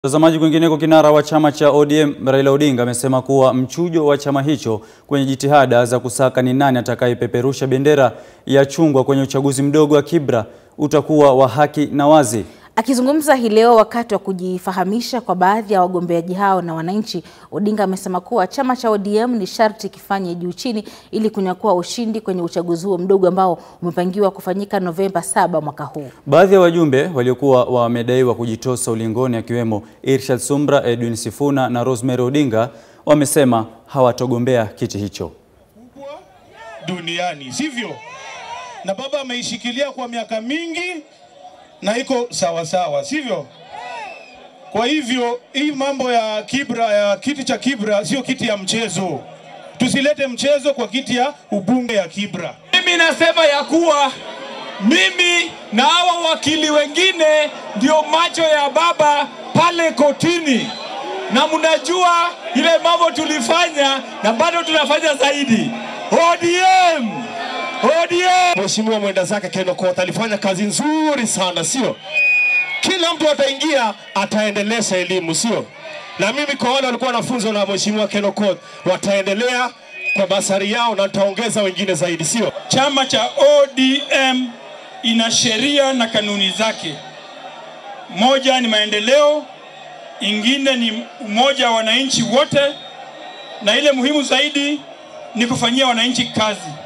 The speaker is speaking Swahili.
Mtazamaji, kwingineko, kinara wa chama cha ODM Raila Odinga amesema kuwa mchujo wa chama hicho kwenye jitihada za kusaka ni nani atakayepeperusha bendera ya chungwa kwenye uchaguzi mdogo wa Kibra utakuwa wa haki na wazi. Akizungumza hii leo wakati wa kujifahamisha kwa baadhi ya wagombeaji hao na wananchi, Odinga amesema kuwa chama cha ODM ni sharti kifanye juu chini ili kunyakua ushindi kwenye uchaguzi huo mdogo ambao umepangiwa kufanyika Novemba 7 mwaka huu. Baadhi ya wajumbe waliokuwa wamedaiwa kujitosa ulingoni akiwemo Irshad Sumbra, Edwin Sifuna na Rosemary Odinga wamesema hawatogombea kiti hicho. duniani sivyo? Na baba ameishikilia kwa miaka mingi na iko sawa sawa, sivyo? Kwa hivyo hii mambo ya Kibra ya kiti cha Kibra sio kiti ya mchezo. Tusilete mchezo kwa kiti ya ubunge ya Kibra. Mimi nasema ya kuwa mimi na hawa wakili wengine ndio macho ya baba pale kotini, na mnajua ile mambo tulifanya na bado tunafanya zaidi. ODM, ODM. Mheshimiwa mwenda zake Ken Okoth alifanya kazi nzuri sana, sio? Kila mtu ataingia ataendelesha elimu, sio? Na mimi kwa wale walikuwa wanafunzwa na Mheshimiwa Ken Okoth wataendelea kwa basari yao na nitaongeza wengine zaidi, sio? Chama cha ODM ina sheria na kanuni zake. Moja ni maendeleo, ingine ni umoja wa wananchi wote, na ile muhimu zaidi ni kufanyia wananchi kazi.